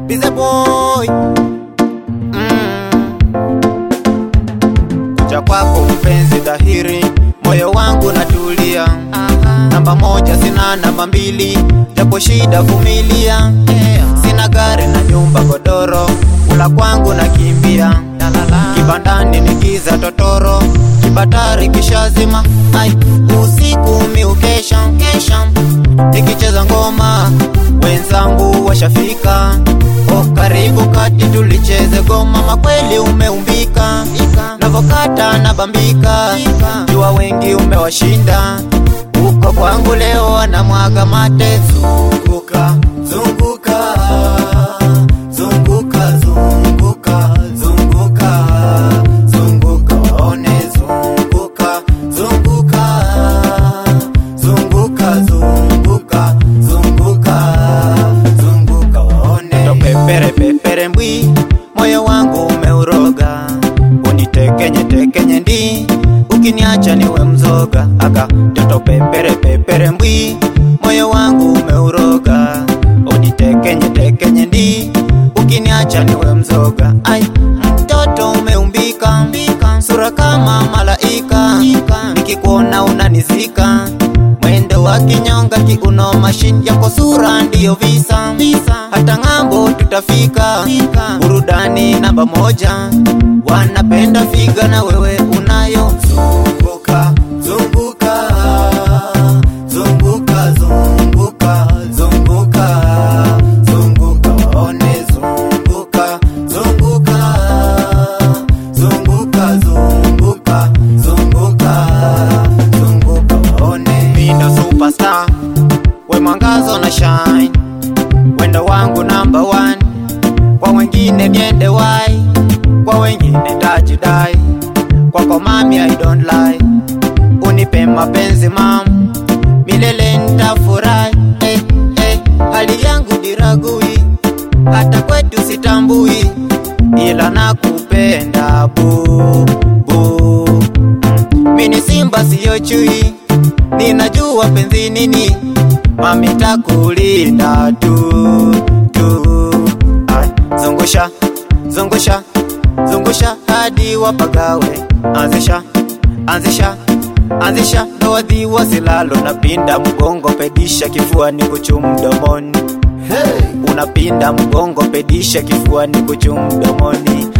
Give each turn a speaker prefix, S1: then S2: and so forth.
S1: Bize boy mm. Kuja kwako mpenzi dhahiri, moyo wangu natulia. Namba moja sina namba mbili, japo shida vumilia. Sina gari na nyumba godoro, kula kwangu nakimbia. Kibandani ni giza totoro, kibatari kishazima. Ai, usiku mi ukesha kesha, nikicheza ngoma wenzangu washafika. O, karibu kati tulicheze goma, makweli umeumbika, navokata na bambika, jua wengi umewashinda. Uko kwangu leo wanamwaga mate, zunguka zunguka zunguka zunguka zunguka zunguka waone zunguka zunguka zunguka zunguka zunguka zunguka waone to pepere pepere mbwi moyo wangu umeuroga unitekenye tekenye ndi ukiniacha niwe mzoga aka toto pepere pepere mbwi moyo wangu umeuroga unitekenye tekenye ndi ukiniacha niwe mzoga ai mtoto umeumbika sura kama malaika nikikuona unanizika mwendo wa kinyonga kiuno mashini yako sura ndiyo visa hata ng'ambo tutafika burudani namba moja wanapenda figa na wewe unayo zunguka zunguka zunguka zunguka zunguka zunguka waone zunguka zunguka zunguka zunguka zunguka zunguka waone Mindo superstar we mwangazo na shine wendo wangu number one kwa wengine niende wai kwa wengine tajidai kwako mami I don't lie unipe mapenzi mam milele nitafurahi eh, eh, hali yangu diragui hata kwetu sitambui ila nakupenda bu bu mini simba siyo chui ninajua penzi nini mami takulinda tu tu Ay, zungusha zungusha zungusha hadi wapagawe anzisha anzisha anzisha ndoadhi wasilalo napinda mgongo pedisha kifuani kuchu mdomoni hey. unapinda mgongo pedisha kifuani kuchu mdomoni